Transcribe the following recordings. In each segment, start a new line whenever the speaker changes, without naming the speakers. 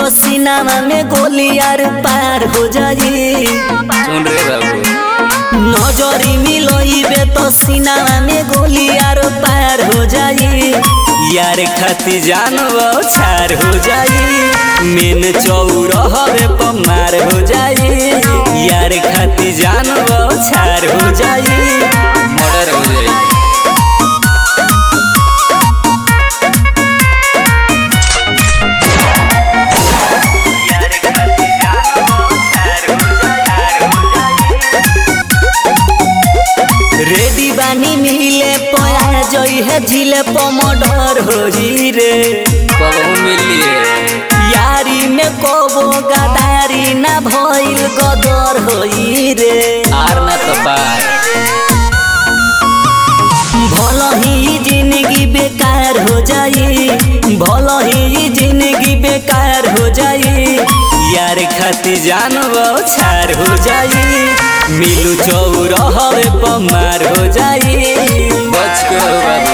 तो सीनामा में गोली यार पार हो जाई
सुन रे बाबू
नजरी मिलोइबे तो सीनामा में गोली यार पार हो जाई यार खाती जानबो छार हो जाई मेन चौरहवे पमार हो जाई यार खाती जानबो छार हो जाई
मर्डर हो जाई
रेडी बानी मिले पया जई है झिले पमडर होई रे
कबहू मिलिए
यारी में कोबो गदारी ना भइल गदर होई रे
आर ना तो पार
भल ही जिंदगी बेकार हो जाई भल ही जिंदगी बेकार हो जाई यार खाती जानबो छार हो जाई मिलू चौरहवे पमार हो जाई
बच के हो बाबू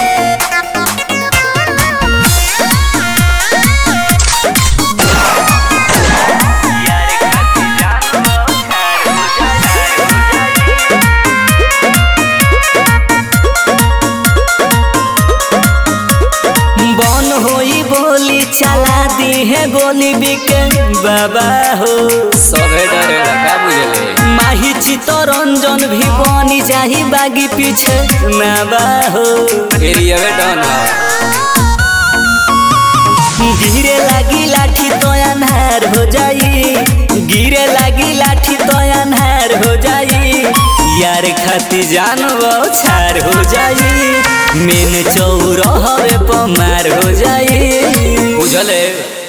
बन होई बोली चला दी है गोली बिके बाबा हो
सभे डरेला का बुझले
माही चितरंजन भी बनी जाही बागी पीछे ना बा हो
एरिया में डन
गिरे लागी लाठी तो अनहार हो जाई गिरे लागी लाठी तो अनहार हो जाई यार खाती जानबो छार हो जाई मेन चौरहवे पमार हो जाई
बुझले